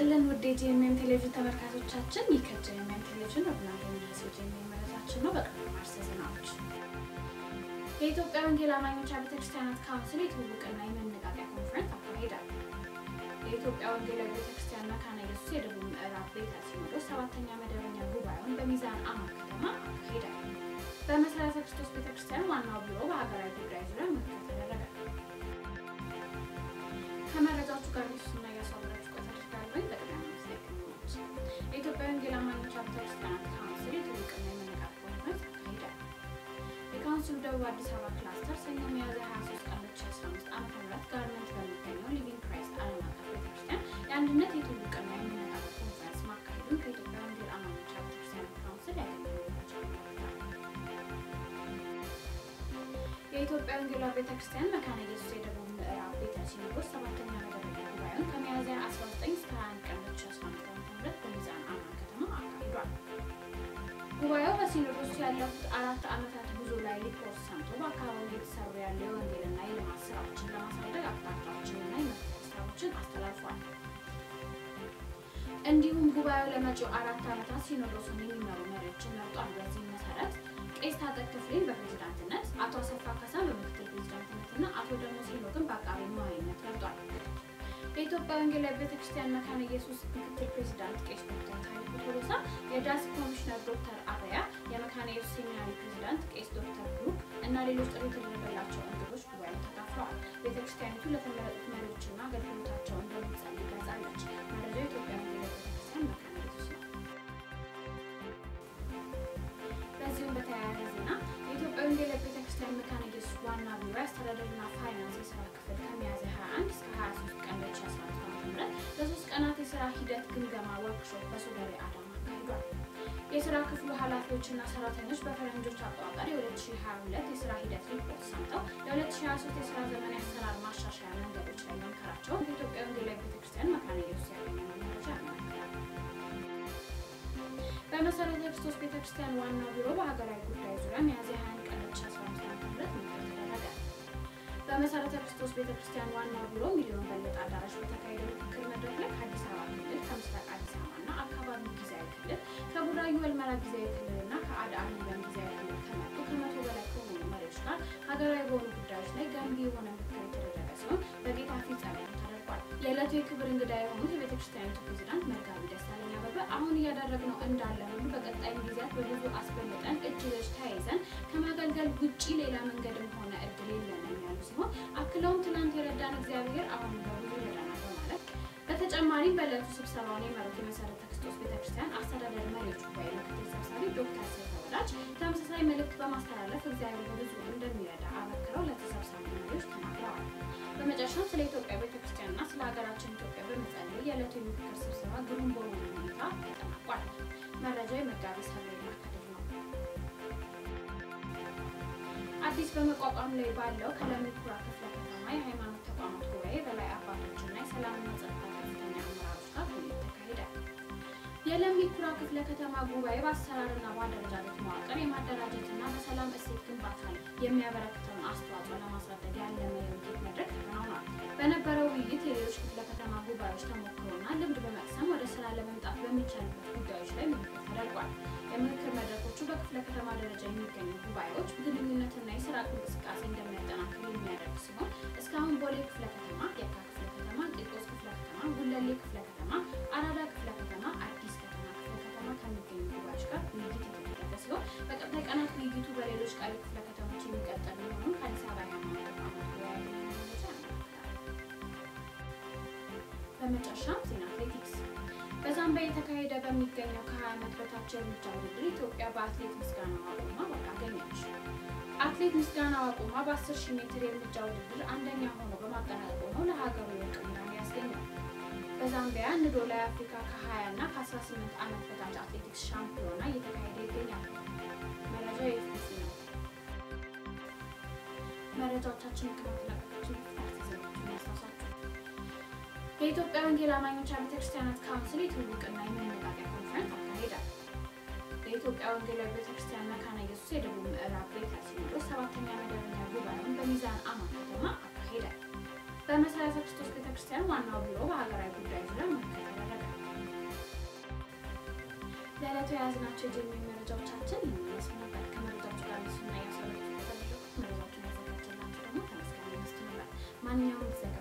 ይስጥልን ውድ የጂኤምኤም ቴሌቪዥን ተመልካቾቻችን፣ ይህ ከጂኤምኤም ቴሌቪዥን ወደ እናንተ የሚደርሰው የጂኤምኤም መረጃችን ነው። በቅድሚያ ማርስ ዜናዎች። የኢትዮጵያ ወንጌል አማኞች ቤተክርስቲያናት ካውንስል የትውውቅና የመነቃቂያ ኮንፈረንስ አካሄደ። የኢትዮጵያ ወንጌላዊ ቤተክርስቲያን መካነ ኢየሱስ የደቡብ ምዕራብ ቤተ ሲኖዶስ ሰባተኛ መደበኛ ጉባኤውን በሚዛን አማን ከተማ አካሄደ። በመሰረተ ክርስቶስ ቤተክርስቲያን ዋናው ቢሮ በሀገራዊ ጉዳይ ዙሪያ ምክክር ተደረገ። ከመረጃዎቹ ጋር ሱና እያሳወራችሁ ቆይታ አድርጋለሁ። በቅድሚያ መንግስት ክልሎች የኢትዮጵያ ወንጌል አማኞች ቤተክርስቲያናት ካውንስል የትውውቅና የመነቃቂያ ኮንፈረንስ አካሄደ። የካውንስሉ ደቡብ አዲስ አበባ ክላስተር ሰኞ ሚያዝያ 23 ቀን 2015 ዓ.ም ጋርመንት በሚገኘው ሊቪንግ ክራይስት ዓለም አቀፍ ቤተክርስቲያን የአንድነት የትውውቅና የመነቃቂያ ኮንፈረንስ ማካሄዱን ከኢትዮጵያ ወንጌል አማኞች ቤተክርስቲያናት ካውንስል ያገኘው መረጃ ያመለክታል። የኢትዮጵያ ወንጌላዊ ቤተክርስቲያን መካነ ኢየሱስ የደቡብ ምዕራብ ቤተ ሲኖዶስ ሰባተኛ መደበኛ ጉባኤውን ከሚያዝያ 19 እስከ 21 ቀን 2015 ዓ.ም በሚዛን አማን ከተማ አካሂዷል። ጉባኤው በሲኖዶሱ ያለፉት አራት ዓመታት ጉዞ ላይ ሪፖርት ሰምቶ በአካባቢው እየተሰሩ ያሉ የወንጌልና የልማት ስራዎችን ለማሳደግ አቅጣጫዎችንና የመፍትሄ ሀሳቦችን አስተላልፏል። እንዲሁም ጉባኤው ለመጪው አራት ዓመታት ሲኖዶሱን የሚመሩ መሪዎችን መርጧል። በዚህም መሰረት ቄስ ታጠቅ ክፍሌን በፕሬዚዳንትነት፣ አቶ አሰፋ ካሳን በምክትል ፕሬዚዳንትነትና አቶ ደሞዝ ሄኖክን በአቃቤ መዋዕይነት መርጧል። የኢትዮጵያ ወንጌላዊ ቤተክርስቲያን መካነ ኢየሱስ ምክትል ፕሬዚዳንት ቄስ ዶክተር ታሪኩ ቶሎሳ፣ የዳስ ኮሚሽነር ዶክተር አበያ፣ የመካነ ኢየሱስ ሴሚናሪ ፕሬዚዳንት ቄስ ዶክተር ብሩክ እና ሌሎች ጥሪ የተደረገላቸው እንግዶች ጉባኤው ተካፍለዋል። ቤተክርስቲያኒቱ ለተመረጡት መሪዎችና አገልግሎታቸው እንደምትጸልይ ገልጻለች። መረጃው የኢትዮጵያ ወንጌላዊ ቤተክርስቲያን መካነ ኢየሱስ ነው። በዚሁም በተያያዘ ዜና የኢትዮጵያ ወንጌላዊ ቤተክርስቲያን መካነ ኢየሱስ ዋና ቢሮ የአስተዳደርና ፋይናንስ የስራ ክፍል ከሚያዝያ 21 እስከ 23 ቀን 2015 ዓ.ም ለሶስት ቀናት የስራ ሂደት ግምገማ ወርክሾፕ በሶደሬ አዳማ አካሂዷል። የስራ ክፍሉ ኃላፊዎችና ሰራተኞች በፈረንጆች አቆጣጠር የ2022 የስራ ሂደት ሪፖርት ሰምተው ለ2023 የስራ ዘመን የአሰራር ማሻሻያ መንገዶች ላይ መምከራቸውን ከኢትዮጵያ ወንጌላዊ ቤተክርስቲያን መካነ ኢየሱስ ያገኘነው መረጃ ያመለክታል። በመሰረተ ክርስቶስ ቤተክርስቲያን ዋናው ቢሮ በሀገራዊ ጉዳይ ዙሪያ ሚያዝያ 21 ቀን 2015 ዓ.ም ምክክር ተደረገ። በመሰረተ ክርስቶስ ቤተክርስቲያን ዋናው ቢሮ ሚሊዮን በለጠ አዳራሽ በተካሄደው ምክክር መድረክ ላይ ከአዲስ አበባ ክልል፣ ከምስራቅ አዲስ አበባና አካባቢው ጊዜያዊ ክልል፣ ከቡራዩ ወልመራ ጊዜያዊ ክልልና ከአድአ ሊበን ጊዜያዊ ክልል ከመጡ ከመቶ በላይ ከሆኑ መሪዎች ጋር ሀገራዊ በሆኑ ጉዳዮች ላይ ገንቢ የሆነ ምክክር የተደረገ ሲሆን በጌታ ፊት ጸሎት ተደርጓል። የዕለቱ የክብር እንግዳ የሆኑት የቤተክርስቲያኒቱ ፕሬዚዳንት መጋቢ ደሳለኝ አበበ አሁን እያደረግነው እንዳለ ሁሉ በቀጣይም ጊዜያት በብዙ አስበልጠን እጅ ለእጅ ተያይዘን ከማገልገል ውጪ ሌላ መንገድም ሆነ እድል የለንም ያሉ ሲሆን አክለውም ትናንት የረዳን እግዚአብሔር አሁን በብዙ ይረዳናል በማለት በተጨማሪም በዕለቱ ስብሰባውን የመሩት የመሰረተ ክርስቶስ ቤተክርስቲያን አስተዳደር መሪዎች ጉባኤ ምክትል ሰብሳቢ ዶክተር ሰይፈ ወዳጅ ተመሳሳይ መልእክት በማስተላለፍ እግዚአብሔር በብዙ እንደሚረዳ አበክረው ለተሰብሳቢ መሪዎች ተናግረዋል። በመጨረሻም ስለ ኢትዮጵያ ቤተክርስቲያንና ስለ ሀገራችን ኢትዮጵያ በመጸለይ የዕለቱ የምክክር ስብሰባ ግሩም በሆነ ሁኔታ ተጠናቋል። መረጃ የመጋቢ ሰብሬና ከድር ነው። አዲስ በመቋቋም ላይ ባለው ከለሚ ኩራ ክፍለ ከተማ የሃይማኖት ተቋማት ጉባኤ በላይ አባቶችና የሰላምና ጸጥታ ከፍተኛ አመራሮች ጋር ውይይት ተካሄደ። የለሚ ኩራ ክፍለ ከተማ ጉባኤ በአሰራርና በአደረጃጀት መዋቅር የማደራጀትና በሰላም እሴት ግንባታ ላይ የሚያበረክተውን አስተዋጽኦ ለማሳደግ ያለመ የውይይት መድረክ ተከናውኗል። በነበረው ውይይት የሌሎች ክፍለ ከተማ ጉባኤዎች ተሞክሮና ልምድ በመቅሰም ወደ ስራ ለመምጣት በሚቻልበት ጉዳዮች ላይ ምክክር ተደርጓል። የምክክር መድረኮቹ በክፍለ ከተማ ደረጃ የሚገኙ ጉባኤዎች ግንኙነትና የስራ እንቅስቃሴ እንደሚያጠናክሩ የሚያደርግ ሲሆን እስካሁን ቦሌ ክፍለ ከተማ፣ የካ ክፍለ ከተማ፣ ቂርቆስ ክፍለ ከተማ፣ ጉለሌ ክፍለ ከተማ፣ አራዳ ክፍለ ከተማ፣ አዲስ ከተማ ክፍለ ከተማ ከሚገኙ ጉባኤዎች ጋር ውይይት የተደረገ ሲሆን በቀጣይ ቀናት ውይይቱ በሌሎች ቀሪ ክፍለ ከተሞች የሚቀጥል መሆኑን ከአዲስ አበባ የሃይማኖት ተቋማት ጉባኤ ያገኘነው መረጃ ያመለክታል። በመጨረሻም ዜና አትሌቲክስ በዛምቢያ የተካሄደ በሚገኘው ከ20 ዓመት በታች የእርምጃ ውድድር ኢትዮጵያ በአትሌት ምስጋና ዋቁማ ወርቅ አገኘች። አትሌት ምስጋና ዋቁማ በ10 ሺህ ሜትር የእርምጃ ውድድር አንደኛ ሆኖ በማጠናቀቁ ነው ለሀገሩ የወርቅ ሜዳሊያ ያስገኛል። በዛምቢያ ንዶላ የአፍሪካ ከ20 እና ከ18 ዓመት በታች አትሌቲክስ ሻምፒዮና እየተካሄደ ይገኛል። መረጃው የኤፍቢሲ ነው። መረጃዎቻችን ከመተላለፋችን በፊት ዜናዎችን ያስታውሳችሁ። የኢትዮጵያ ወንጌል አማኞች ቤተክርስቲያናት ካውንስል የትውውቅና የመነቃቂያ ኮንፈረንስ አካሄደ። የኢትዮጵያ ወንጌላዊ ቤተክርስቲያን መካነ ኢየሱስ የደቡብ ምዕራብ ቤተ ሲኖዶስ ሰባተኛ መደበኛ ጉባኤውን በሚዛን አማን ከተማ አካሄደ። በመሰረተ ክርስቶስ ቤተክርስቲያን ዋናው ቢሮ በሀገራዊ ጉዳይ ዙሪያ ምክክር ተደረገ። ለዕለቱ የያዝናቸው የጀርመን መረጃዎቻችን ይመስሉ ነበር። ከመረጃዎቹ ጋር እሱና ያሰሩት የተደረጉት መረጃዎችን ያዘጋጀላችሁ ደግሞ ተመስገን መንግስቱ ነበር። ማንኛውም ጊዜ